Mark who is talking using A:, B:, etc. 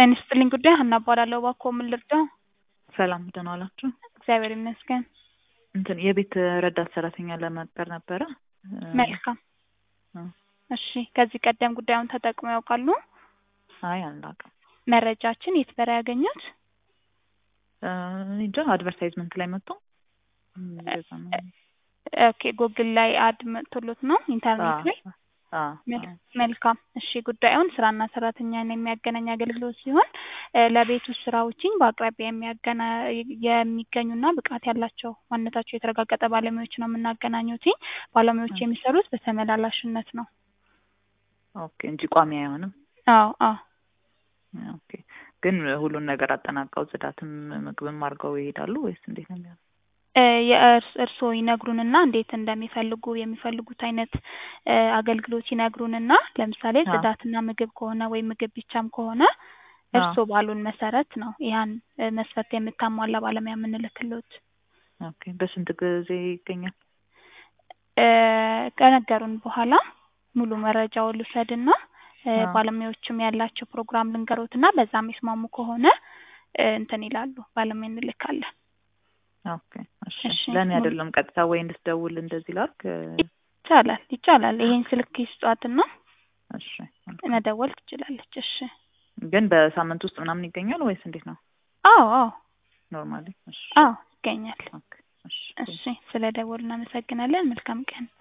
A: ጤና ይስጥልኝ ጉዳይ ሀና እባላለሁ። እባክዎ ምን ልርዳው?
B: ሰላም ደህና ዋላችሁ?
A: እግዚአብሔር ይመስገን።
B: እንትን የቤት ረዳት ሰራተኛ ለመቅጠር ነበረ።
A: መልካም
B: እ
A: እሺ። ከዚህ ቀደም ጉዳዩን ተጠቅመው ያውቃሉ?
B: አይ አናውቅም።
A: መረጃችን የት በላይ ያገኙት?
B: እ እኔ እንጃ አድቨርታይዝመንት ላይ መጥቶ እንደዛ ነው።
A: ኦኬ ጉግል ላይ አድ መጥቶሎት ነው ኢንተርኔት ላይ?
B: አ
A: መል- መልካም እሺ። ጉዳዩን ስራና ሰራተኛን የሚያገናኝ አገልግሎት ሲሆን እ ለቤት ውስጥ ስራዎችን በአቅራቢያ የሚያገና የሚገኙና ብቃት ያላቸው ማንነታቸው የተረጋገጠ ባለሙያዎች ነው የምናገናኙት። ባለሙያዎች የሚሰሩት በተመላላሽነት ነው።
B: ኦኬ እንጂ ቋሚ አይሆንም።
A: አዎ አዎ
B: ኦኬ ግን ሁሉን ነገር አጠናቀው ጽዳትም ምግብም አድርገው ይሄዳሉ ወይስ እንዴት ነው የሚሆነው?
A: እ የእርስ እርስዎ ይነግሩንና እንዴት እንደሚፈልጉ የሚፈልጉት አይነት እ አገልግሎት ይነግሩንና ለምሳሌ
B: አዎ።
A: ጽዳትና ምግብ ከሆነ ወይም ምግብ ብቻም ከሆነ
B: አዎ።
A: እርስዎ ባሉን መሰረት ነው ያን እ መስፈርት የምታሟላ ባለሙያ የምንልክሎት።
B: ኦኬ በስንት ጊዜ ይገኛል?
A: እ ከነገሩን በኋላ ሙሉ መረጃውን ልውሰድና እ
B: አዎ።
A: ባለሙያዎችም ያላቸው ፕሮግራም ልንገሮትና በዛ የሚስማሙ ከሆነ እ እንትን ይላሉ ባለሙያ እንልካለን።
B: ኦኬ እሺ።
A: እሺ
B: ለእኔ
A: ሙሉ
B: አይደለም ቀጥታ ወይ እንድትደውል እንደዚህ ላድርግ?
A: ይቻላል ይቻላል። ይሄን ስልክ ይስጧትና
B: እሺ መልካም።
A: መደወል ትችላለች። እሺ
B: ግን በሳምንት ውስጥ ምናምን ይገኛል ወይስ እንዴት ነው?
A: አዎ አዎ
B: ኖርማሊ? እሺ
A: አዎ ይገኛል።
B: ኦኬ እሺ
A: እሺ ስለ ደወሉ እናመሰግናለን። መልካም ቀን።